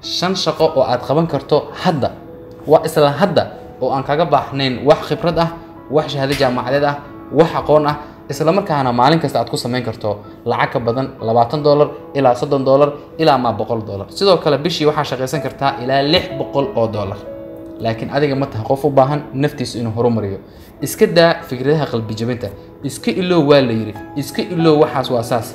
shan shaqo oo aad qaban karto hadda waa isla hadda oo aan kaga baahnayn wax khibrad ah wax shahaado jaamacadeed ah wax aqoon ah isla markaana maalin kasta aad ku samayn karto lacag ka badan labaatan dollar ilaa soddon dollar ilaa maa boqol dollar sidoo kale bishii waxaa shaqaysan kartaa ilaa lix boqol oo dollar laakiin adiga ma taha qof u baahan naftiisa inuu horumariyo iska daa fikradaha qalbi jabinta iska iloow waa la yidhi iska iloow waxaas waa saas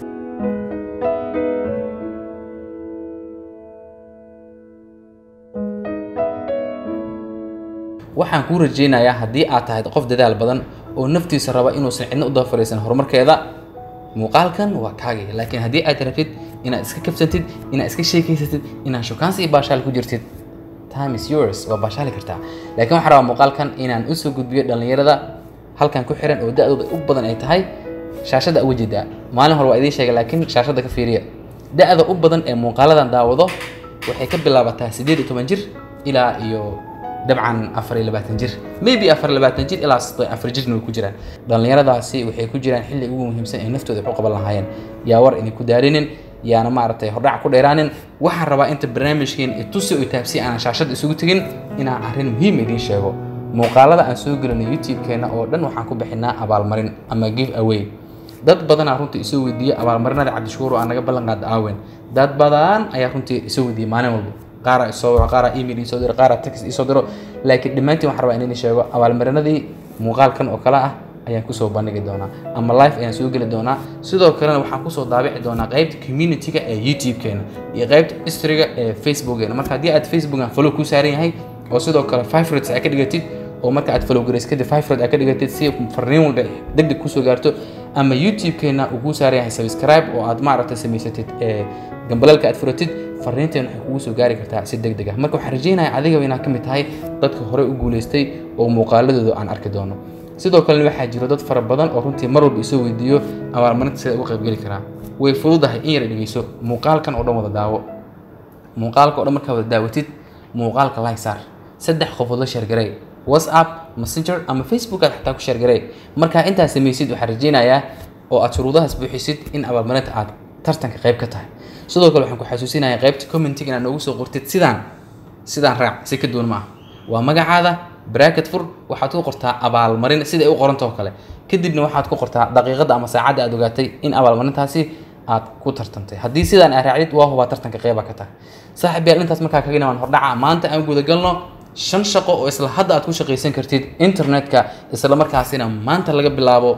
waxaan kuu rajaynayaa haddii aad tahay qof dadaal badan oo naftiisa raba inuusan cidna u daba fariisan horumarkeeda muuqaalkan waa kaagay laakiin haddii aad rabtid inaad iska kabsatid inaad iska sheekaysatid inaad shukaansi iyo baashaal ku jirtid time is yours waa baashaali kartaa laakiin waxaan rabaa muuqaalkan inaan usoo gudbiyo dhallinyarada halkan ku xiran oo da-dooda u badan ay tahay shaashadda uga jeedaa maalin hore waa idiin sheegay laakiin shaashadda ka fiiriya da-da u badan ee muuqaaladan daawado waxay ka bilaabataa siddeed iyo toban jir ilaa iyo dabcan afar iyo labaatan jir maybe afar iyo labaatan jir ilaa soddon afar jirna way ku jiraan dhallinyaradaasi waxay ku jiraan xilli ugu muhiimsan ee naftooda wax u qaban lahaayeen yaa war idinku daarinin yaana maaragtay hordhac ku dheeraanin waxaan rabaa inta barnaamijkeen i tusi oo taabsi aanan shaashadda isugu tegin inaan arrin muhiim idiin sheego muuqaalada aan soo gelinay youtube-keena oo dhan waxaan ku bixinaa abaalmarin ama give away dad badanaa runtii isoo weydiiya abaalmarinada cabdishukuur oo aan naga ballan qaada aawen dad badan ayaa runtii isoo weydiiyay maalin walba qaara isoo waro qaara email isoo diro qaara text isoo diro laakiin dhammaantiin waxaan rabaa inaan idin sheego abaalmarinadii muuqaalkan oo kale ah ayaan kusoo bandhigi doonaa ama live ayaan soo geli doonaa sidoo kalena waxaan kusoo daabici doonaa qaybta community-ga ee youtube-keena iyo qaybta history-ga ee facebook-geena marka haddii aad facebook-an follow ku saaran yahay oo sidoo kale favorites aad ka dhigatid oo marka aad follow garaysid kadib favorite aad ka dhigatid si farriin walba deg deg kusoo gaarto ama youtube-keena uu kuu saaran yahay subscribe oo aad maaragtay samaysatid ee gambalalka aad furatid fariinteen waxay kugu soo gaari kartaa si deg deg ah marka waxaan rajaynayaa adigaba inaad ka mid tahay dadka horey u guulaystay oo muuqaaladooda aan arki doono sidoo kalena waxaa jiro dad fara badan oo runtii mar walba isoo weydiiyo abaalmarinta sida uga qaybgeli karaa way fududahay in yara dhegeyso muuqaalkan oo dhan wada daawo muuqaalka oo dhan markaa wada daawatid muuqaalka like saar saddex qofood la sheergaray whatsapp messenger ama facebook aad xataa ku sheergaray markaa intaad samaysid waxaan rajaynayaa oo aad shuruudahaas buuxisid in abaalmarinta aad tartanka qayb ka tahay sidoo kale waxaan ku xasuusinayaa qaybta commentiga inaad noogu soo qortid sidaan sidaan raac si ka duwan ma ah waa magacaada bracket fur waxaad ku qortaa abaalmarin sida ay u qorantao kale kadibna waxaad ku qortaa daqiiqadda ama saacadda aad ogaatay in abaalmarintaasi aad ku tartantay haddii sidaan aad raacdid waa hubaa tartanka qeyba ka tahay saaxib yaal intaas markaa kaga waan hordhaca maanta aan gudagalno shan shaqo oo isla hadda aad ku shaqaysan kartid internetka isla markaasina maanta laga bilaabo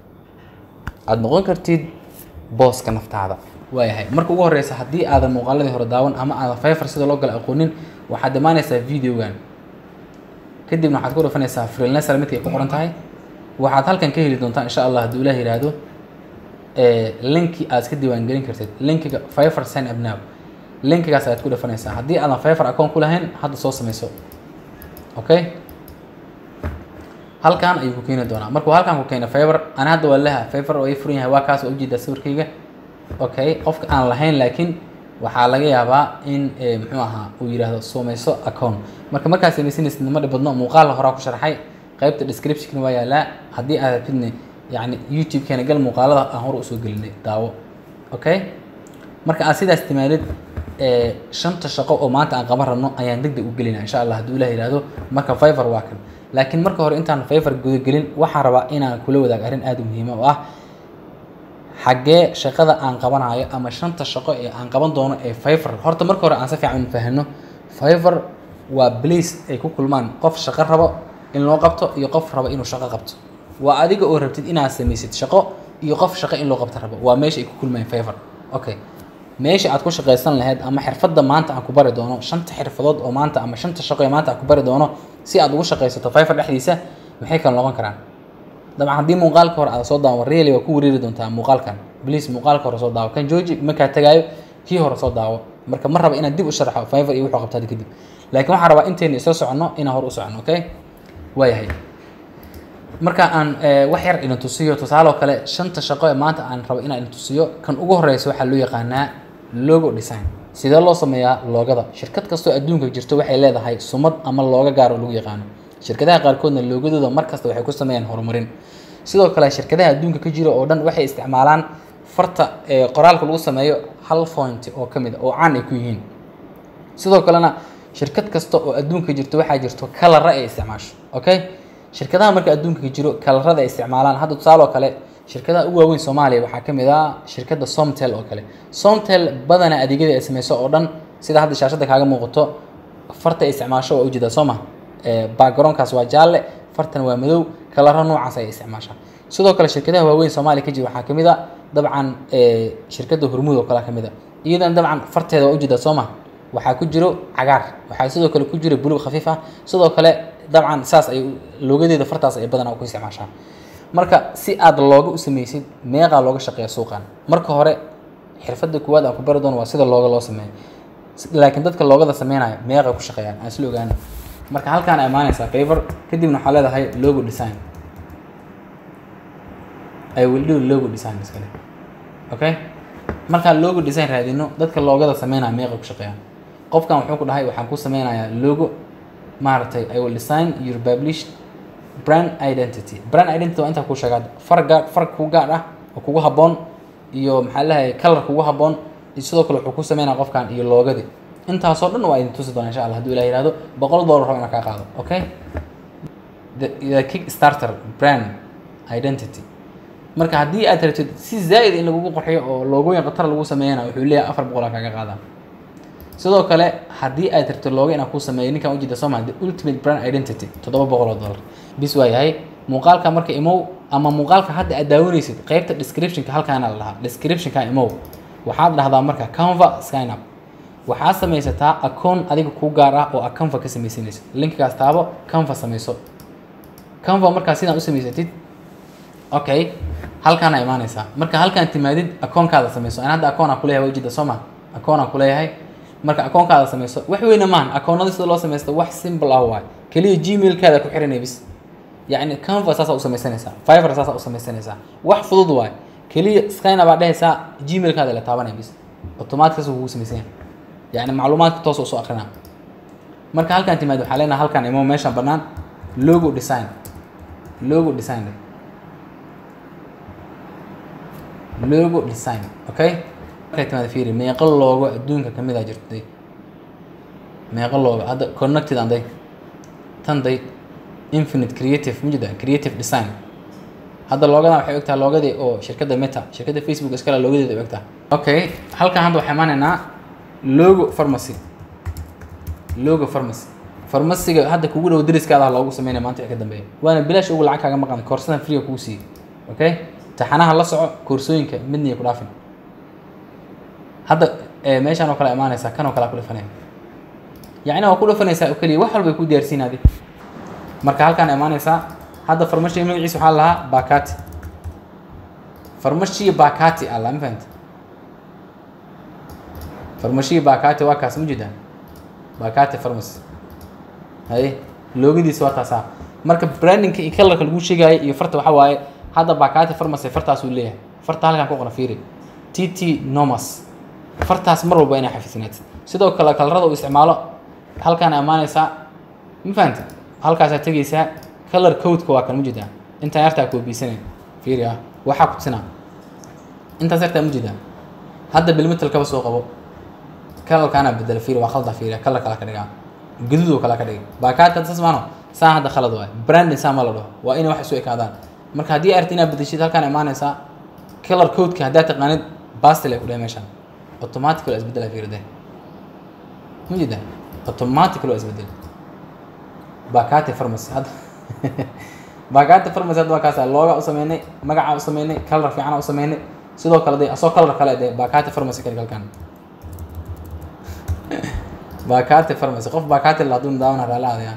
aad noqon kartid booska naftaada waayahay marka ugu horeysa haddii aadan muuqaaladii hore daawan ama aadan fayfar sida loo gala aqoonin waxaad imaanaysaa videogan kadibna waxaad ku dhufanaysaa freelancer midkay ku qoran tahay waxaad halkan ka heli doontaa insha allah hadduu ilaah yidhaahdo linki aad iska diiwaangelin kartid linkiga fayfar sign up now linkigaas ayaad ku dhufanaysaa haddii aadan fayfar account ku lahayn hadda soo samayso okay halkan ayuu ku keeni doonaa markuu halkan ku keeno favor ana hadda waa leha favor oo ii furan yahay waa kaas waa ujeedaa sawirkayga okay qofka aan lahayn laakiin waxaa laga yaabaa in muxuu ahaa uu yidhaahdo sumayso account marka markaad samaysanaysid nama dhibadno muuqaal horaa ku sharxay qaybta description waa yaalaa haddii aad rabtidne yacni youtube-keena gal muuqaalada aan hore usoo gelinay daawo okay marka aad sidaas timaadid shanta shaqo oo maanta aan qaban rabno ayaan deg deg u gelinaa insha allah hadduu ilah yidhaahdo marka favor waa kan laakiin marka hore intaan favor gudagelin waxaan rabaa inaan kula wadaag arrin aada u muhiima oo ah xaggee shaqada aan qabanayo ama shanta shaqo ee aan qaban doono ee favor horta marka hore aan si fiican fahano favor waa place ay ku kulmaan qof shaqo rabo in loo qabto iyo qof rabo inuu shaqo qabto waa adiga oo rabtid inaad samaysid shaqo iyo qof shaqo in loo qabto rabo waa meesha ay ku kulmayaan favor okay meesha aad ku shaqaysan lahayd ama xirfadda maanta aan ku bari doono shanta xirfadood oo maanta ama shanta shaqo ee maanta aan ku bari doono si aad ugu shaqaysato favor dhexdiisa maxay kala noqon karaan dabcan haddii muuqaalka hore aad soo daawo really waa ku wareeri doontaa muuqaalkan please muuqaalka hore soo daawo kan jooji markaa tagaayo kii hore soo daawo marka ma raba inaad dib u sharxo favor iyo wuxuu qabtaad kadib laakiin waxaan rabaa intayna isla soconno inaan hore u soconno okay waayahay marka aan wax yar idin tusiyo tusaale oo kale shanta shaqo ee maanta aan rabo inaan idin tusiyo kan ugu horeysa waxaa loo yaqaanaa logo design sidee loo sameeyaa loogada shirkad kastoo adduunka jirto waxay leedahay sumad ama looga gaaro lagu yaqaano shirkadaha qaarkoodna loogadooda mar kasta waxay ku sameeyaan horumarin sidoo kale shirkadaha adduunka ka jira oo dhan waxay isticmaalaan farta ee qoraalka lagu sameeyo hal point oo ka mid a oo caan ay ku yihiin sidoo kalena shirkad kasta oo adduunka jirto waxaa jirto kalara ay isticmaasho okay shirkadaha marka adduunka jiro kalarada ay isticmaalaan hadda tusaale oo kale shirkadaha ugu waaweyn soomaaliya waxaa ka mid ah shirkadda somtel oo kale somtel badana adeegyada ay sameyso oo dhan sida hadda shaashadda kaaga muuqato farta ay isticmaasho waa ujeedaa soo ma backgroundkaas waa jaalle fartan waa madow kalaro noocaas ay isticmaashaa sidoo kale shirkadaha waaweyn soomaaliya ka jira waxaa kamid a dabcan shirkadda hormuud oo kale kamid a iyadan dabcan farteeda waa ujeedaa soo ma waxaa ku jiro cagaar waxaa sidoo kale ku jiro buluug khafiif ah sidoo kale dabcan saas ay loogadeeda fartaas ay badanaa ku isticmaashaa marka si aad looga u sameysid meeqaa looga shaqeeya suuqan marka hore xirfadda kuwaad aan ku bari doono waa sida looga loo sameeyo laakiin dadka loogada sameynayo meeqay ku shaqeeyaan aan isla ogaano marka halkaan ay imaanaysaa favor kadibna waxaa leedahay logo design I will do logo design iskale okay markaan logo design raadino dadka loogada sameynaya meeqay ku shaqeeyaan qofkan wuxuu ku dhahay waxaan ku sameynayaa logo maaragtay I will design your published brand identity brand identity waa intaa kuu sheegaa far gaar far kuu gaar ah oo kugu habboon iyo maxaa leeyahay color kugu habboon iyo sidoo kale wuxuu ku sameynaya qofkan iyo loogadii intaasoo dhan waa idin tusi doona insha allah hadduu ilah yihahdo boqol dollar rabo inaan kaa qaado okay the, the kick starter brand identity marka haddii aad rabtid si zaa'id in lagugu qurxiyo oo loogooyin khatar lagu sameeyana wuxuu leeyahay afar boqol aa kaaga qaadaa sidoo kale haddii aad rabtid looga inaan kuu sameeyo ninkan ujeeda soo maha the ultimate brand identity toddoba boqol oo dollar bis waa yahay muuqaalka marka imow ama muuqaalka hadda aad daawanaysid qeybta descriptionka halkaana la dhahaa descriptionka imow waxaad dhahdaa marka canva sign up waxaad samaysataa akoon adiga kuu gaar ah oo a canva ka samaysanaysa linkigaas taabo canva samayso canva markaa sidaan u samaysatid okay halkaana imaanaysaa marka halkaan timaadid akoonkaada samayso an hadda akoon aan kuleeyahay wajida soo ma akoon aan kuleeyahay marka akoonkaada samayso wax weyna maahan akoonada sida loo samaysto wax simple ah waay keliya gmailkaada ku xiranay bis yacni canva saasaa u samaysanaysaa fiver saasaa u samaysanaysaa wax fudud waay keliya skyna baa dhehaysaa gmailkaada la taabanaya bis automatic saas kugu samaysan yahay yacni macluumaadka toos usoo akrinaa marka halkaan timaad waxaa leenaha halkaan imo meeshaan bannaan logo design logo design logo design okay markay timaad fiiri meeqo loogo adduunka kamid a jirtay meeqo loogo hadda connected anday tan day infinite creative mujida creative design hadda loogadan waxay ogtahay loogadii oo shirkadda meta shirkadda facebook iskale loogadeeda ogtahay okay halkaan hadda waxaa imaanaynaa logo pharmacy logo pharmacy farmasiga hadda kugu dhow dariskaada loogu sameynaya maanta wixii ka dambeeya waana bilaash ugu lacag kaaga maqan koorsadan free kuu siiyey okay taxanaha la soco koorsooyinka midna iyo ku dhaafin hadda meeshaan oo kale imaanaysaa kan oo kale ku dhafanaya yacni waa ku dhafanaysaa oo keliya wax walba ku diyaarsiin adi marka halkaan imaanaysaa hadda farmashiga magaciisa waxaa lahaa bakati farmashiga bakati alla ma fahanta farmashiga bakati waa kaas ma jeedaan bakati pharmacy haye loogadiisa waa taasaa marka brandingka iyo colorka lagu sheegaayo iyo farta waxaa waaye hadda bakati pharmacy fartaasuu leeyahay farta halkaan ku qoran fiiri t t nomas fartaas mar walba inay xafisnaatid sidoo kale kalarada uu isticmaalo halkaan amaanaysaa ma fahamti halkaasaa tegaysaa color codeka waa kan ma jeedaa intaan yartaa koobiisanay fiiri ah waxaa ku tusinaa intaas yartaa ma jeedaa hadda bilmetal kaba soo qabo kalalkaana bedela fiiri waa khalda fiiri kalar kala ka dhigaa gaduud oo kala ka dhigay baakaadka saas maano saa hadda khalad waay branding saa ma la dhaho waa inay wax isu ekaadaan marka haddii aad rabtid inaad bedeshid halkaan imaanaysaa color codeka haddaad taqaanid bastil ay ku dhahay meeshaan automatic waa isbedela fiiri de ma jeeda automatic waa isbedel bakati pharmacy hadda bakati pharmacy hadda waa kaasa looga u sameynay magacaa u sameynay color fiicana u sameynay sidoo kale de asoo color kale de bakati pharmacy ka dhig halkaan bakati pharmacy qof bakati la haduu daawana raala adaya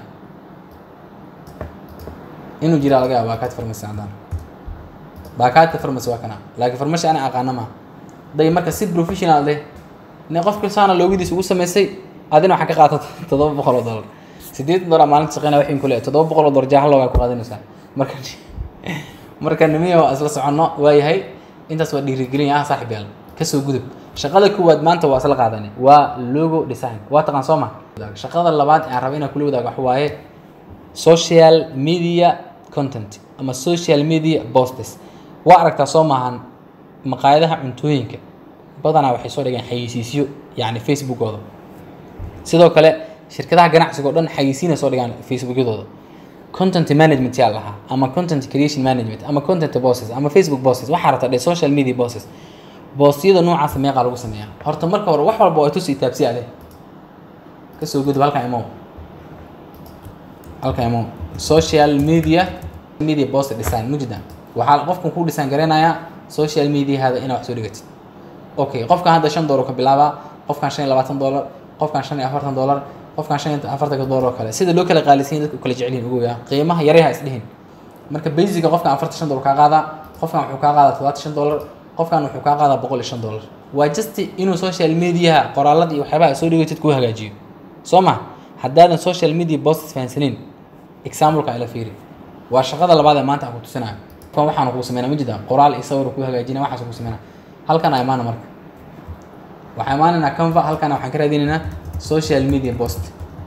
inuu jiraa laga yaaba bakati pharmacy haddaan bakati pharmacy waa kana laakiin pharmacy ana aqaana ma day marka si professional leh ne qofka saana loogadiisa ugu samaysay adina waxaa ka qaata toddoba boqol oo dollar sideetan dollar maalinta shaqeynaya waxin ku leeyahay toddoba boqol oo dollar jaaha loogaa ku qaadanaysaa marka marka nimiya waa isla soconno waayahay intaas waa dhiirigelin ah saaxib yaal kasoo gudub shaqada koowaad maanta waa isla qaadanay waa logo design waa taqaan soo ma shaqada labaad aan raba inaan kula wadaago waxa waaye social media content ama social media posts waa aragtaa soo maahan maqaayadaha cuntooyinka badanaa waxay soo dhigeen xayeysiisyo yacni facebookooda sidoo kale shirkadaha ganacsiga oo dhan xayisiinay soo dhigaan facebookyadooda content management yaa lahaa ama content creation management ama content bosses ama facebook bosses waxaa rabta dhe social media bosses boostyada noocaas meeqaa lagu sameeyaa horta marka hore wax walba waa tusi taabsi ade kasoo gudub halkan imow halkan imow social media media post design mujida waxaa qofkan ku design gareynayaa social mediahada inaa wax soo dhigatid okay qofkan hadda shan doolar ka bilaabaa qofkan shan iyo labaatan doolar qofkan shan iyo afartan doolar qofkan shan iyo afartanka doolar oo kale sida loo kala qaalisiin dadka u kala jecelyihin ogoya qiimaha yaryaha isdhihin marka basica qofkan afartan shan doolar kaa qaadaa qofkan wuxuu kaa qaadaa todobaatan shan doolar qofkan wuxuu kaa qaadaa boqol iyo shan doolar waa just inuu social mediaha qoraalada iyo waxyaabaha soo dhigatid kuu hagaajiyo soo ma haddaadan social media posts fahansanin exampleka ila fiiri waa shaqada labaad ee maanta aan ku tusinayo kan waxaan kuu sameynaa ma jida qoraal iyo sawir kuu hagaajinaya waxaas kuu sameynaa halkan aa imaana marka waxaa imaanaynaa canva halkana waxaan ka raadinaynaa social media post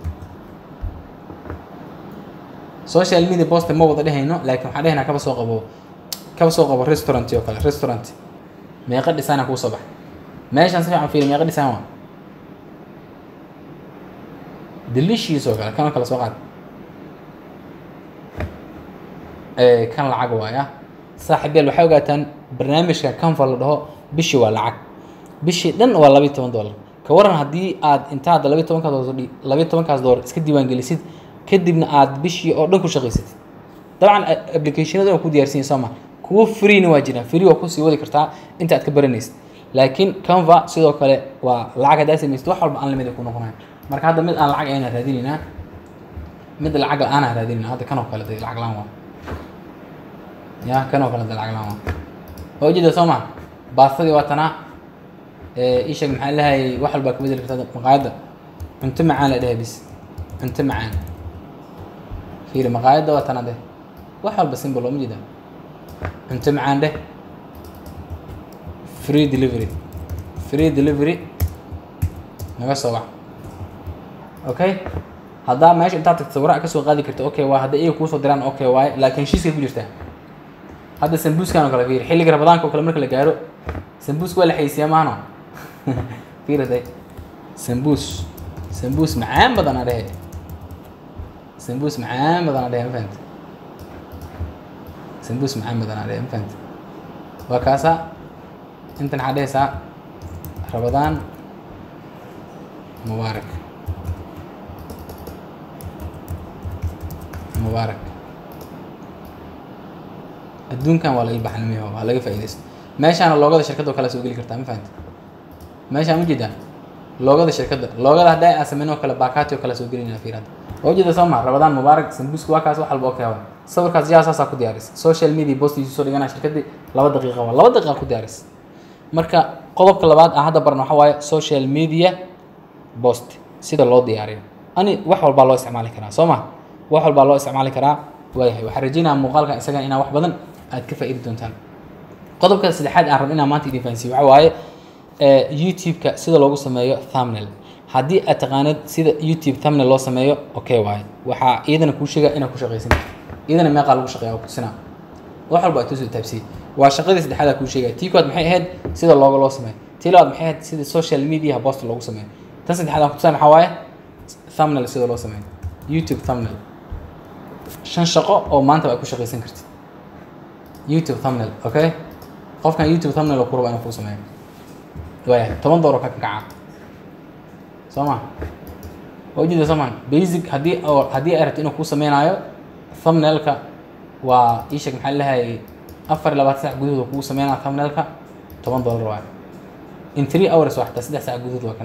social media post ma wada dhehayno laakiin waxaan dhehaynaa kaba soo qabo kaba soo qabo restaurant oo kale restaurant meeqa dhisana kuu soo bax meeshaan si fiican fiiri meeqa dhisaan waa delicious oo kale kanoo kale soo qaad kan lacag waaya saaxiibyaal waxay ogaataan barnaamijka canva la dhaho bishii waa lacag bishii dhan waa labayo toban dollar ka waran haddii aad intaad labayo tobankaas doolar labayo tobankaas doolar iska diiwaan gelisid kadibna aad bishii oo dhan ku shaqaysatid dabcan applicationada waa ku diyaarsinya soo ma kuwo freena waa jiraan free waa kusii wadi kartaa inta aad ka baranaysid laakiin canva sidoo kale waa lacag haddaa samaysid wax walba aan lamid ay ku noqonayan marka hadda mid aan lacag ayna raadinaynaa mid lacag la-aanaa raadinayna hadda kan oo kale de lacag la-aan waa ya kan oo kale de lacag la-aan waa waa ujeeda soo ma baastadii waa tanaa isheeg maxaa lahayay wax walbaa ka bedeli kartaa maqaayadda cunto macaan la dhahay bis cunto macaan fiiri maqaayadda waa tana de wax walba simple oo ma jeeda cunto macaan dheh free delivery free delivery naga soo wac okay haddaa meesha intaad tagto sawiraha kasoo qaadi karta okay waa hadda iyaga kuusoo diraan okay waaye laakiin heshiiskay ku jirtaa hadda sambuuskan oo kale fiiri xilliga rabadaanka oo kale marka la gaaro sambuuska waa la xaysiyaa maano fiiri day sambuus sambuus macaan badan aa dhehe sambuus macaan badan aa dhehe ma fahamte sambuus macaan badan aa dhehe ma fahamte waa kaasa intan waxaa dhehaysaa rabadaan mubaarak mubaarak adduunkan waa laga baxnimiyo waa laga faaidaysto meeshaana loogada shirkadda oo kale soo geli kartaa ma fahamte meeshaan ma jeedaa loogada shirkadda loogada haddaa aan sameyn oo kale baakaati oo kale soo gelinayna fiirada oo jeeda soo ma rabadaan mubaarak sambuuska waa kaas wax walba okay waa sawirkaas yaa saasaa ku diyaaris social media postiisu soo dhigana shirkaddii laba daqiiqa waa laba daqiiqa ku diyaaris marka qodobka labaad aan hadda barno waxaa waaye social media post sida loo diyaariyo ani wax walbaa loo isticmaali karaa soo ma wax walbaa loo isticmaali karaa waayahay waxaan rajeynayaa muuqaalkan isagan inaa wax badan aad ka faa'iidi doontaan qodobka saddexaad aan rab inaan maanta idin fahansiiyo waxaa waaye youtube-ka sida loogu sameeyo thumbnail haddii aad taqaanid sida youtube thumbnail loo sameeyo okay waaye waxaa iyadana kuu sheega inaad ku shaqaysan iyadana meeqaa lagu shaqeeya waa kutusinaa wax walba aad tusoo taabsiyey waa shaqadii saddexaad kuu sheegaya tii koowaad maxay ahayd sida looga loo sameeyo tii labaad maxay ahayd sida social media post loogu sameeyo tan saddexaad aan kutusan waxaa waaye thumbnail sida loo sameeyo youtube thumbnail shan shaqo oo maanta aad ku shaqaysan kartid youtube thumbnail okay qofkan youtube thumbnail oo ku raba inuu kuu sameeyo waayahay toban doollar ka kacaa soo ma waa ujeeda soo maan basic haddii oo haddii ay rabto inuu kuu sameynaayo thumbnailka waa ii sheeg maxaa lahayay afar iyo labaatan sac gudahood kugu sameynaa thumbnailka toban dollar waayo in three hours waa xataa saddex sac gudahood waa kan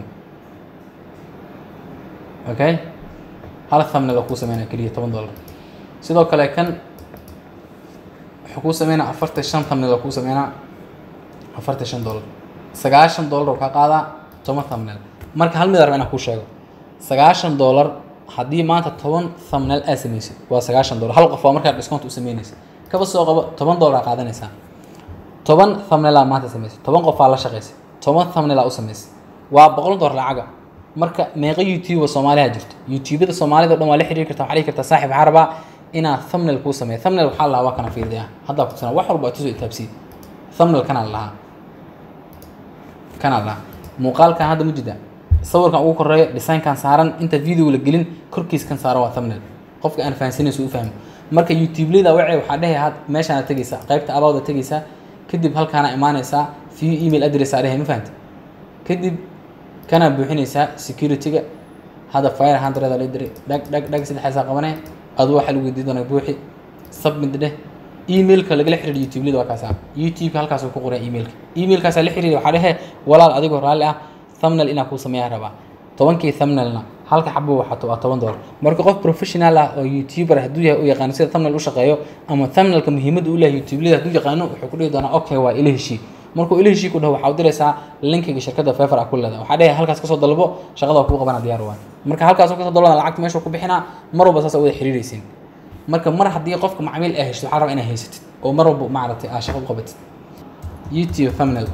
okay hal thumbnail oo kuu sameynaa keliya toban dollar sidoo kale kan wuxuu kuu sameynaa afartan shan thumbnail oo kuu sameynaa afartan shan dollar sagaashan dollar oo kaa qaadaa toban thumbnail marka hal mid arba inaan kuu sheego sagaashan dollar haddii maanta toban thumbnail aad samaysid waa sagaashan dollar hal qof waa markaa discount u sameynaysa kaba soo qabo toban dollar aa qaadanaysaa toban thumbnail aa maanta samaysay toban qof aa la shaqaysay toban thumbnail aa u samaysay waa boqol dollar lacaga marka meeqa youtube soomaaliha jirto youtubada soomaalida o dhan waa la xiriiri kartaa waxaa dhihi kartaa saaxib waxaa rabaa inaa thumbnail kuu sameeyo thumbnail waxaa lahaa waa kana fiirday ah haddaa kutusana wax walba tusoo itaabsiye thumbnail kanaa lahaa kanaa lahaa muuqaalkan hadda ma jida sawirkan ugu koreeyo designkan saaran inta video la gelin korkiiskan saaran waa thumbnail qofka aan fahansanayso u fahmo marka youtube-leda wacay waxaa dhehay had meeshaana tegaysaa qaybta abawda tegaysaa kadib halkaana imaanaysaa view email address aa dhehay ma fahanta kadib kana buuxinaysaa security-ga hadda fire hundred la diray dhag dhag dhag saddexaasaa qabanee adu waxaa lagu weydiin doonaa buuxi submit dheh emailka lagala xiriir youtube-leda waa kaasa youtube-ka halkaasuu ku qoran emailka emailkaasaa la xiriir waxaa dhehe walaal adigoo raalli ah thumbnail inaa kuu sameeyaa rabaa tobankii thumbnailna halka xabo waxato waa toban dollar marka qof professional ah oo youtuber hadduu yahay u yaqaano sida thumbnail u shaqeeyo ama thumbnailka muhiimadda u leeyahay youtube-leda hadduu yaqaano wuxuu ku dhihi doonaa okay waa ila heshii markuu ila heshii ku dhaho waxaa u diraysaa linkiga shirkadda fefer a ku leedahay waxaa dhehe halkaas kasoo dalbo shaqada waa kuu qabana diyaar waa marka halkaasoo kasoo dalbana lacagta meeshuu ku bixinaa mar walba saas wada xiriiraysin marka mar haddii qofka macmiil ay heshto waxaa rabaa inaa haysatid oo mar walba maaragtay aa shaqo u qabatid youtube thumbnail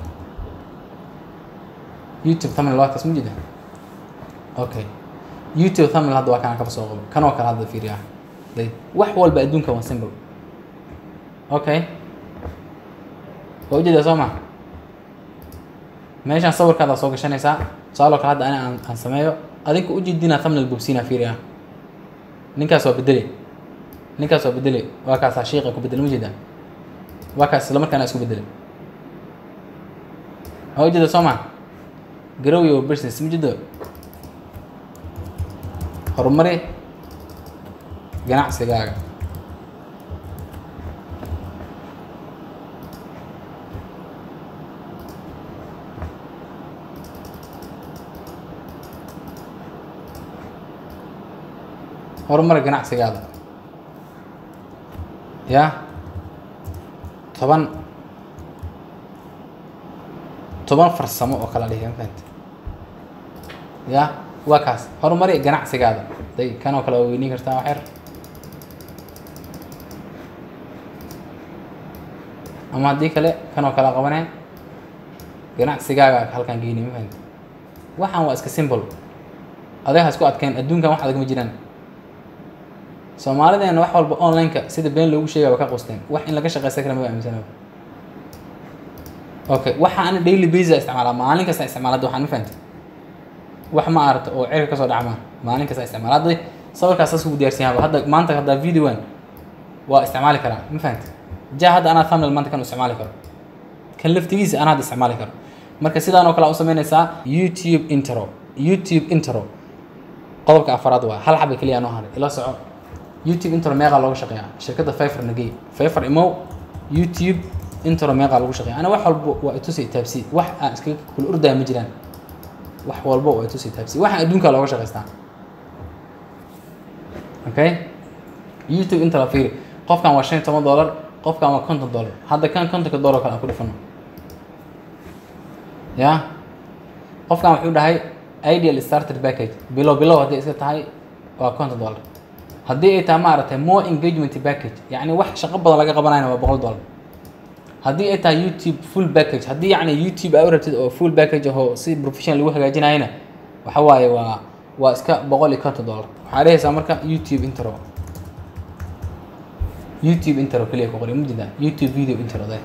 youtube thumbnail waa kaas ma jida okay youtube thumbnail hadda waa kana kaba soo qabo kanoo kale hadda fiiriya day wax walba adduunka waa simple okay waa ujeedaa soo ma meeshaan sawirkaada soo gashanaysaa tusaaloo kale hadda ani aan aan sameeyo adinka ujeedinaa thumbnail bogsiinaa fiiriya ninkaas waa bedele ninkaas waa bedele waa kaasaa shiiqa ku bedele ma jeedaa waa kaas isla markaana isku bedele waa ujeeda soo ma grow your business ma jeedo horumari ganacsigaaga horumari ganacsigaada ya toban toban farsamo oo kala dhihi mafahante ya waa kaas horumari ganacsigaada day kan oo kale waa weyniin kartaa wax yar ama haddii kale kan oo kale qabanee ganacsigaaga halkaan geyni ma fahante waxaan waa iska simple adeeg ha isku adkeen adduunkan wax adag ma jiraan soomaalideena wax walba online-ka sida been loogu sheegaya waa ka qusteen wax in laga shaqeysan kara ma aaminsanaba okay waxa ana daily basis isticmaalaa maalin kasta isticmaala hadda waxaan ma fahantay wax ma aragta oo cirka kasoo dhacma maalin kasta isticmaala hadda sawirkaas saas ugu diyaarsan yahay hadda maanta hadda videoan waa isticmaali karaa ma fahantay ja hadda anaa thumbnail maanta kan u isticmaali karo kan laftigiisa anaa hadda isticmaali karo marka sidaan oo kale u sameynaysaa youtube intro youtube intro qodobka afaraad waa hal xaba keliya noo haray ila soco youtube intro meeqaa looga shaqeeyaa shirkadda fifer nagey fifer imow youtube intro meeqaa lagu shaqeeya ana wax walba waa itusi taabsi wax aan iskaga kula ordaya ma jiraan wax walba waa itusi taabsi waxaan adduunkaa looga shaqeystaa okay youtube inta la fiiri qofkan waa shan iyo toban dollar qofkan waa konton dollar hadda kan kontonka dollar kale aan ku dhifano ya qofkan wuxuu dhahay ideal starter package bilow bilow haddii iska tahay waa konton dollar haddii ay tahay maaragtay more engagement package yacni wax shaqo badan laga qabanayna waa boqol dollar haddii ay tahay youtube full package haddii yacni youtube aa u rabtid oo full package ahoo si professional lagu hagaajinayana waxa waaye waa waa iska boqol iyo konton dollar waxaa dhehaysaa marka youtube intro youtube intro keliya ku qori mujida youtube video intro de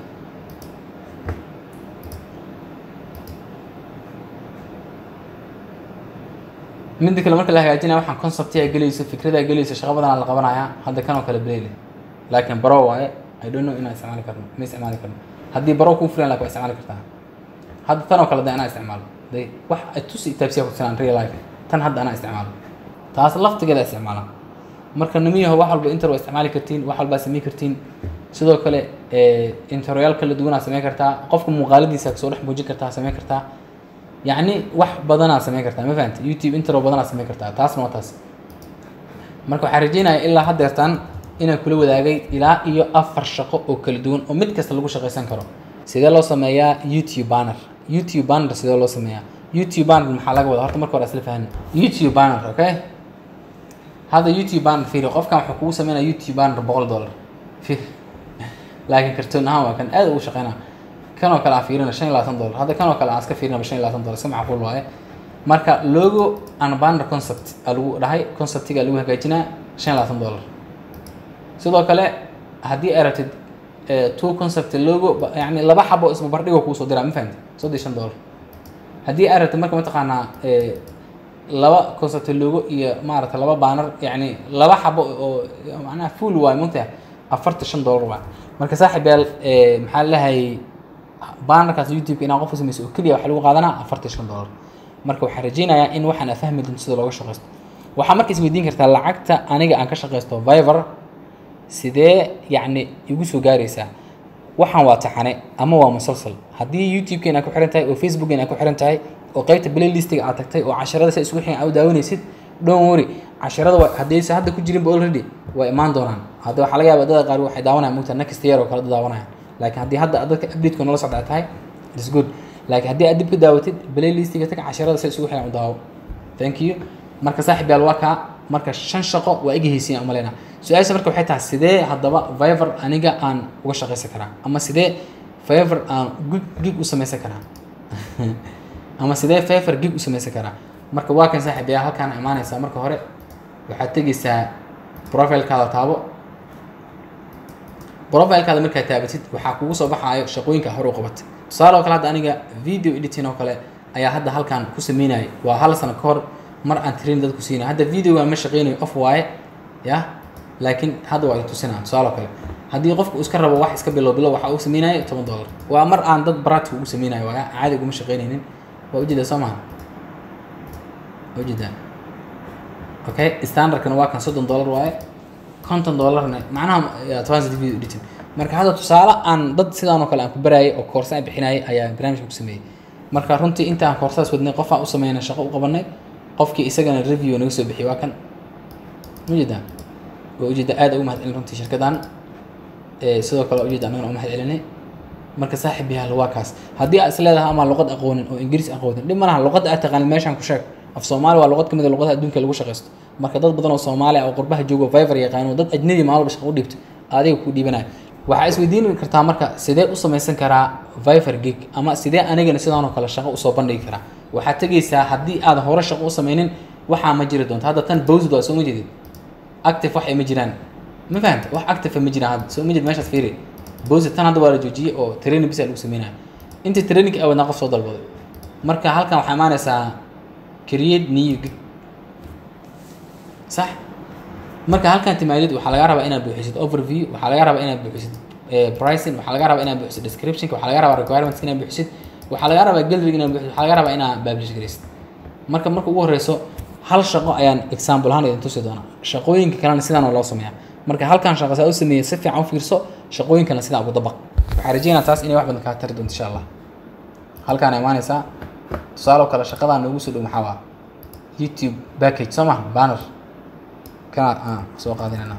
midda kale marka la hagaajinaya waxaan conceptiga gelayso fikrada gelayso shaqo badanaa la qabanayaa hadda kan oo kale belele laakiin baro waaye i don't know inaan isticmaali karno ma isticmaali karno haddii baro kuu filan laakin waa isticmaali kartaa hadda tan oo kale de anaa isticmaalo day wax tusi taabsiya ku tusinaan real life tan hadda anaa isticmaalo taas laftigeeda isticmaala marka nimiyaho wax walba inter waa isticmaali kartiin wax walbaa samey kartiin sidoo kale interyaal kala duwanaa samey kartaa qofka muuqaaladiisa kasoo dhex muujin kartaa samey kartaa yacni wax badanaa samey kartaa ma fahamti youtube intro badanaa samey kartaa taasna waa taas marka waxaan rajeynaya ilaa haddeertan inaan kula wadaagay ilaa iyo afar shaqo oo kala duwan oo mid kasta lagu shaqaysan karo sidee loo sameeyaa youtube banner youtube banner sidee loo sameeyaa youtube banner maxaa laga wada horta marka hore isla fahmi youtube banner okay hadda youtube banner fiiri qofkan wuxuu kugu sameynaya youtube banner boqol dollar fiir laakiin kartoon ahaan waa kan aad ugu shaqeynaa kan oo kale aan fiirina shan iyo labaatan dollar hadda kan oo kale aan iska fiirinaba shan iyo labaatan dollar iska macquul waaye marka logo and banner concept aa lagu dhahay conceptiga lagu hagaajinaa shan iyo labaatan dollar sidoo kale haddii ay rabtid two concept logo yani laba xabo isbabardhigo kuusoo diraa ma fahamti soddon iyo shan dollar haddii ay rabtid marka mataqaanaa laba concept logo iyo maaragta laba banner yacni laba xabo oo macnaha full waay mugtaha afartan shan dollar waa marka saaxiib yaal eh, maxaa lahay bannerkaas youtube inaa qof sameyso oo keliya waxaa lagu qaadanaa afartan shan dollar marka waxaan rajeynayaa in waxaan aad fahmi doonto sida looga shaqeysto waxaa marka isweydiin kartaa lacagta aniga aan ka shaqeysto viver sidee yacni igu soo gaaraysaa waxaan waa taxane ama waa musalsal haddii youtube-keena ku xiran tahay oo facebookgeena aad ku xiran tahay oo qeybta playlistiga aad tagtay oo casharada sa isugu xiran aad u daawanaysid don't worry casharada waa haddaysa hadda ku jirinba already waa imaan doonaan hadda waxaa laga yaaba dadka qaar waxay daawanayaan mugta next year oo kale dad daawanayaan laakiin haddii hadda dadka update-ka nolola socda tahay it's good laakiin haddii aad dib ka daawatid playlistiga tag casharada sa isugu xiran u daawo thank you marka saaxiib yaal waa kaa marka shan shaqo waa iga heysiin umaleyna su-aasha marka waxay tahay sidee haddaba viver aniga aan uga shaqaysan karaa ama sidee viver aan gig gig u samaysan karaa ama sidee viver gig u samaysan karaa marka waa kan saaxiib yaal halkaan imaanaysaa marka hore waxaad tegeysaa profilekaada taabo profilekaada markaad taabatid waxaa kugu soo baxaayo shaqooyinka hore u qabatay tusaale oo kale hadda aniga video editing oo kale ayaa hadda halkaan ku sameynayay waa hal sano ka hor mar aan train dadku siinay hadda videoga ma shaqeynayo off waaye ya laakiin hadda waa tusinaa tusaale oo kale haddii qofku iska rabo wax iska bilow bilow waxaa uu sameynaya toban dollar waa mar aan dad baraadka ugu sameynayo waaya caadi uguma shaqeynaynin waa ujeedaa soo maha waa ujeedaa okay standardkana waa kan soddon dollar waaye konton dollarna macnaha advanced video editing marka hadda tusaale aan dad sidaan oo kale aan ku baraayay oo koorsa aan bixinayay ayaa barnaamijka ku sameeyey marka runtii inta aan koorsadas wadnay qof aan u sameynay shaqo u qabanay qofkii isagana review naga soo bixiyay waa kan ujeedaa waa ujeeda aad ugu mahad celin runtii shirkadan Eh, sidoo kale waa ujeeda annagana u mahad celinay marka saaxiib yaal waa kaas haddii aad is leedahay ama luqad aqoonin oo ingiriis aqoonin dhib ma laha luqadda aad taqaanid meeshaan ku sheeg af soomaali waa luqad ka mid a luqadaha adduunka lagu shaqaysto marka dad badan oo soomaali ah oo qurbaha joogo viver yaqaano dad ajnabi maalin walba shaqo u dhiibto adiga ku dhiibanayo waxaa isweydiin kartaa marka sidee u samaysan karaa viver gig ama sidee anigana sidaan oo kale shaqo usoo bandhigi karaa waxaad tegeysaa haddii aad hore shaqo u sameynin waxaa ma jiri doonto hadda tan bowsd waa soo ma jeedid active wax ay ma jiraan ma fahamta wax active ma jiraan hadda soo ma jeed meeshaas fiiri bowsd tan hadda waa la joojiyey oo training bisa lagu sameynaya inta training awadnaa qof soo dalbaday marka halkan waxaa imaanaysaa create new gig sax marka halkan timaadid waxaa laga rabaa inaad buuxisid overview waxaa laga rabaa inaad buuxisid eh, pricing waxaa laga rabaa inaad buuxisid description waxaa laga rabaa requirements inaad buuxisid waxaa laga rabaa gallery inaad buuxisid waxaa laga rabaa inaad publish garaysid marka marka ugu horeyso hal shaqo ayaan example ahaan idin tusi doonaa shaqooyinka kalena sidaan oo loo sameeyaa marka halkan shaqo saa u sameeyey si fiican u fiirso shaqooyinkana sidaan ugu dabaq waxaa rajeynaa taas inay wax badan kaa tari doonto insha allah halkaan imaanaysaa tusaale oo kale shaqadaan noogu soo dhow maxaa waa youtube package soo maha banner kana aan soo qaadinayna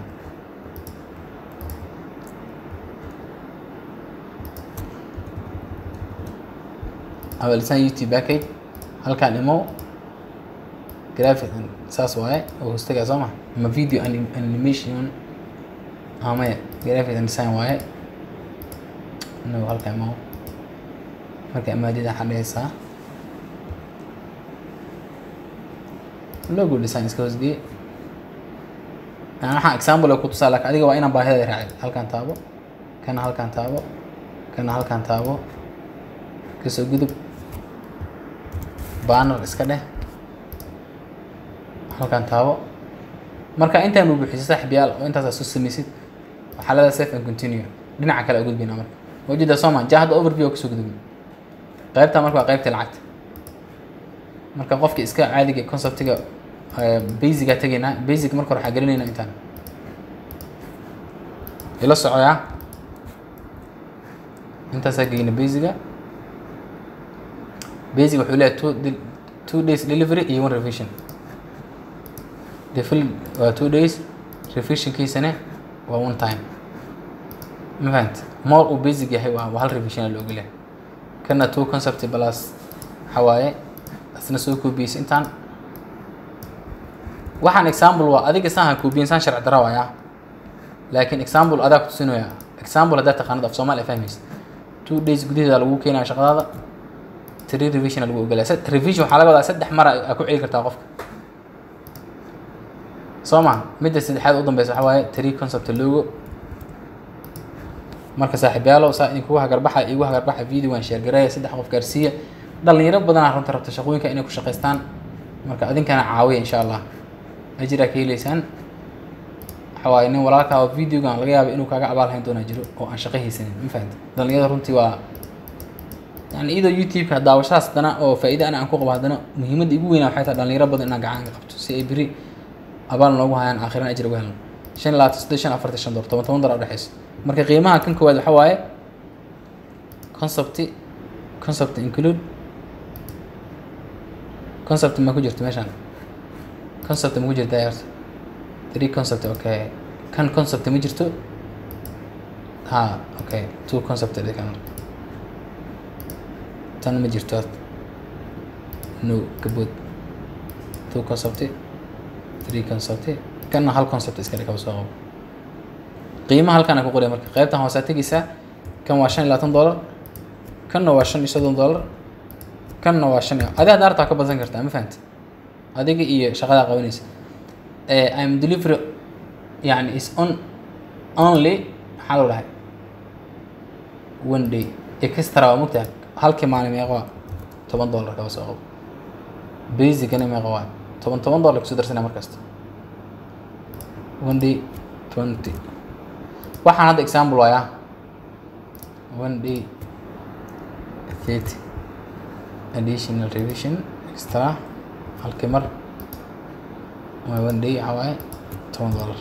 awalisaan youtube package halkaan imo graphic and saas waaye oo hostagaa soo maha ama video anim- animation amaya graphic and design waaye inagu halkaan imo marka imaadida waxaa dhehaysaa logo design iska hoosgeye yani waxaan example oo ku tusaa laakiin adiga waa inaan baahida raacin halkaan taabo kana halkaan taabo kana halkaan taabo kasoo gudub banner iska dheh halkaan taabo marka intaan uu buuxiso saaxib yaal oo intaasaa soo samaysid waxaa leedahay safe and continue dhinaca kale u gudbina marka wajida soo ma ja hadda overview oo kasoo gudubin qaybta marka waa qaybta lacagta marka qofki iska caadiga conceptiga basiga tegaynaa basic marka hore waxaa gelinaynaa intaan ila socoyaa intaasaa geyna basiga basic wuxuu leeyahay two, del- two days delivery iyo one revision defil waa two days revisionkiisana waa one time ma fahant more uu basic yahay waa waa hal revision la ogolyahay kana two concept plus waxaa waaye asna soo koobiyeysa intaan waxaan example waa adiga saan ha koobiyen saan sharci dara waaya laakiin example adaa ku tusinaya example haddaa taqaanad af soomaali fahmaysa two days gudaheeda lagu keenaya shaqadaada three revision lagu ogolaya Sad- revision waxaa laga wadaa saddex mar aa ku celi kartaa qofka soo ma midda saddexaad u dambeysa waxaa waaye three concept logo marka saaxiibyaalow saa idinkugu hagarbaxa igu hagarbaxa video waan sheergareeya saddex qof gaarsiiya dhalinyaro badanaa runta rabta shaqooyinka inay ku shaqaystaan marka adinkana caawiya insha allah ajiraa ka heleysaan waxa waaye nin walaalkaa oo videogan laga yaaba inuu kaaga abaal hayn doonaa jiro oo aan shaqo haysanin ma fahamta dhalinyarada runtii waa yani iyadoo youtube-ka daawashadaas haddana oo faa'iida ana aan ku qabo haddana muhiimadda igu weynaa waxay tahay dhalinyaro badan inaan gacan ka qabto si ay beri abaal noogu hayaan aakhirana ajir uga helno shan iyo labaatan saddeed shan afartan shan dolar toban toban dolar udhexeyso marka qiimaha kan koowaad waxa waaye concept concept include concept ma ku jirto meeshaan concept ma ku jirta horta three concept okay kan concept ma jirto ha okay two concept de kan tan ma jirto horta no kabood two concept three concept kanna hal concept iska dhig kaba soo qabo qiimaha halkaan ku qoraya marka qaybtan hoose tegeysaa kan waa shan iyo labaatan dollar kanna waa shan iyo soddon dollar kanna waa shan iyo adi hadda artaa ka badsan kartaa ma fahamti adiga iyo shaqadaa qabanaysa im delivery yani is on only maxaa loo dhahay one day extra waa mogtaha halkii maalin meeqa waa toban dollar kaba soo qabo basicana meeqa waa toban toban dollar kusoo darsanaya markasta one day twenty waxaan hadda example waayaa one day thirty additional revision extra halkii mar ama one day waxaa waaye toban dollar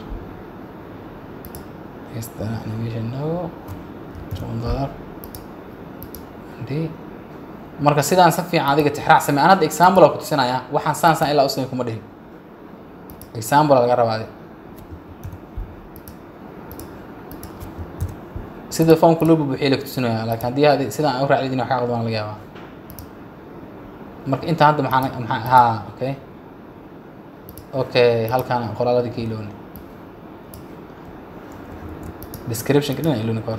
extra animation no toban dollar one day marka sidaan si fiican adiga tixraac samey aan hadda example aa ku tusinayaa waxaan saan saan ilaa u samey kuma dhihin example aa laga rabaa adi sida foomka loo bubuxiya la kutusinaya laakiin haddii hadi sidaan aan u raacdin wax ka qaldaan laga yaabaa marka inta hadda maxaa maxaa ha okay okay halkaan qoraaladii ka ilooni descriptionka dhina ilooni ka hor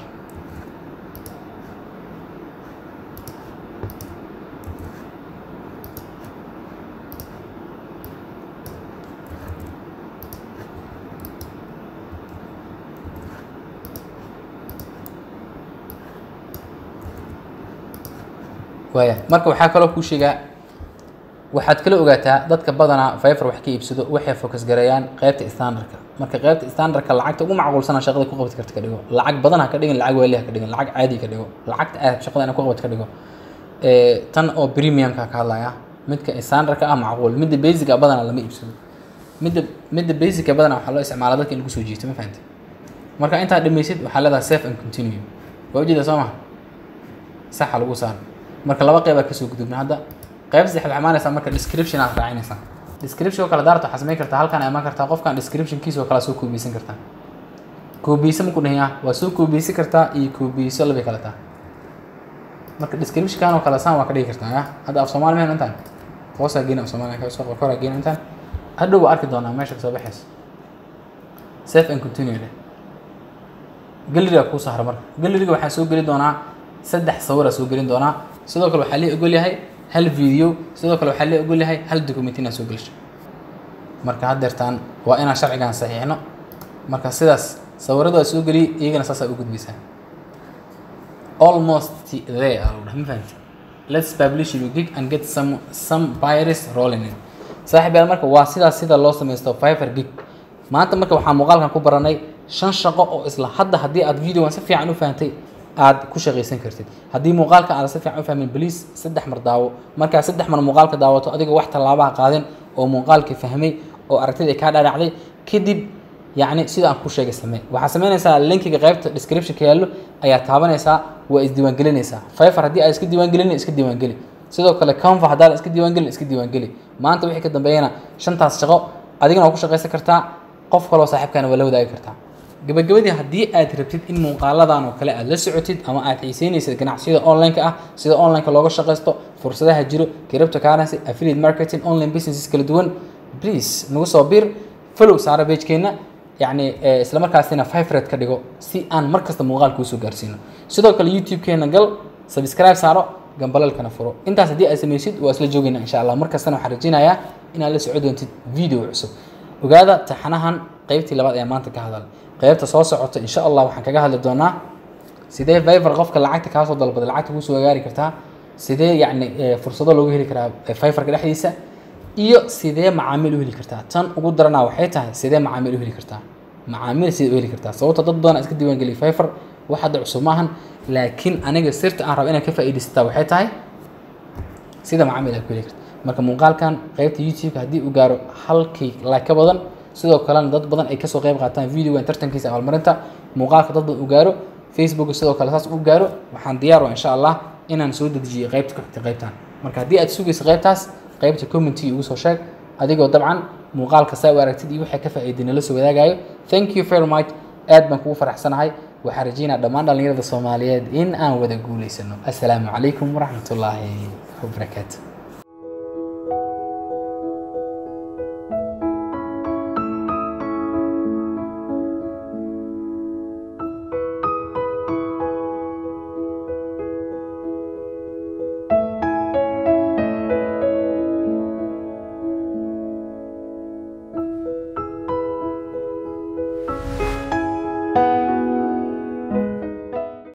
waaya marka waxaa kaloo kuu sheegaa waxaad kala ogaataa dadka badanaa fiver wax ka iibsado waxay focus gareeyaan qaybta standardka marka qaybta standardka lacagta ugu macquulsana shaqada ku qabti karta ka dhigo lacag badan ha ka dhigin lacag waali ha ka dhigin lacag caadi ka dhigo lacagta aad shaqada inaad ku qabti ka dhigo tan oo premiumka ka hadlaya midka standardka ah macquul midda basic ah badanaa lama iibsado midda midda basic badanaa waxaa loo isticmaalaa dadka in lagu soo jiito ma fahamtay marka intaad dhamaysid waxaa leedahay safe and continue waa ujeeda soo maha saxa lagu saar marka laba qeyb aad kasoo gudubna hadda qayb saddexaad waxaa imaanaysaa marka description aad raacinaysaa description oo kale daarta waxaa samayn kartaa halkaan imaan kartaa qofkan descriptionkiisa oo kale soo koobiyeysan kartaa koobiyeysa maku dhahiyaa waa soo koobiyeysan kartaa iyo koobiyeyso labay kale taa marka descriptionkan oo kale saan waa ka dhigi kartaa ya hadda af soomaali mehen intaan hoosaa geena af soomaali ka soo koraa geena intaan hadhow waa arki doonaa meesha kasoo baxaysa safe and continue leh galeriga kuu sahra marka galeriga waxaan soo geli doonaa saddex sawira soo gelin doonaa sidoo kale waxaa lee ogol yahay hal video sidoo kale waxaa lee ogol yahay hal document inaad soo gelisho marka haddeertaan waa inaan sharcigan saxiixno marka sidaas sawirada waa soo geliyay iyagana saasaa u gudbaysaa almost there aa lagu dhahay ma fahamti let's publish your gig and get some some buyers rolling in saaxiib yaal marka waa sidaas sida loo samaysto fiver gig maanta marka waxaan muuqaalkan ku baranay shan shaqo oo isla hadda haddii aad videogan si fiican u fahantay aad ku shaqaysan kartid haddii muuqaalka aad si fiican u fahmin baliis saddex mar daawo markaa saddex mar muuqaalka daawato adigoo wax tallaabaha qaadin oo muuqaalka fahmay oo aragtida ay kaa dhaadhacday kadib yacni sida aan ku sheegay samee waxaa samaynaysaa linkiga qaybta descriptionka yaallo ayaa taabanaysaa waa isdiiwaangelinaysaa fiver haddii aad iska diiwaangelin iska diiwaangeli sidoo kale canva haddaadan iska diiwaangelin iska diiwaangeli maanta wixii ka dambeeyana shantaas shaqo adigana waa ku shaqaysan kartaa qof kaloo saaxiibkaana waa la wadaagi kartaa gabagabadii haddii aad rabtid in muuqaaladan oo kale aad la socotid ama aad xiiseynaysid ganacsiyada online-ka ah sida online-ka looga shaqaysto fursadaha jiro crypto currency affiliate marketing online businesses kala duwan please nagu soo bir follow saara pagekeenna yacni isla markaasina fivered ka dhigo si aan mar kasta muuqaal kuu soo gaarsiino sidoo kale youtube-keena gal subscribe saaro gambalalkana furo intaas haddii aad samaysid waa isla joogayna insha allah mar kastana waxaan rajeynayaa inaad la soco doontid video cusub ogaada taxanahan qeybtii labaad ee maanta ka hadal qeybta soo socota insha allah waxaan kaga hadli doonaa sidee fiver qofka lacagta kaasoo dalbaday lacagta kuusoo gaari kartaa sidee yacni fursado loogu heli karaa fiverka dhexdiisa iyo sidee macaamiil u heli kartaa tan ugu daranaa waxay tahay sidee macaamiil u heli kartaa macaamiil sidee u heli kartaa sababta dad badan iska diiwaangeliya fifer wax hadda cusub maahan laakiin aniga sirta aan raba inaan ka faa'iidaysataa waxay tahay sida macaamiil aad ku heli karta marka muuqaalkan qaybta youtube-ka haddii uu gaaro halkii like ka badan sidoo kalena dad badan ay kasoo qayb qaataan videogan tartankiisa abaalmarinta muuqaalka dad badan uu gaaro facebook sidoo kale saas u gaaro waxaan diyaar wa insha allah inaan soo dedejiyo qaybta ku xigta qaybtan marka haddii aad sugayso qaybtaas qaybta commentiga igu soo sheeg adigoo dabcan muuqaalka saa u aragtid iyo waxay ka faa'iiday nala soo wadaagayo thank you very much aad baan kugu faraxsanahay waxaan rajeynaa dhammaan dhallinyarada soomaaliyeed in aan wada guulaysano assalaamu calaykum waraxmatullaahi wabarakaatu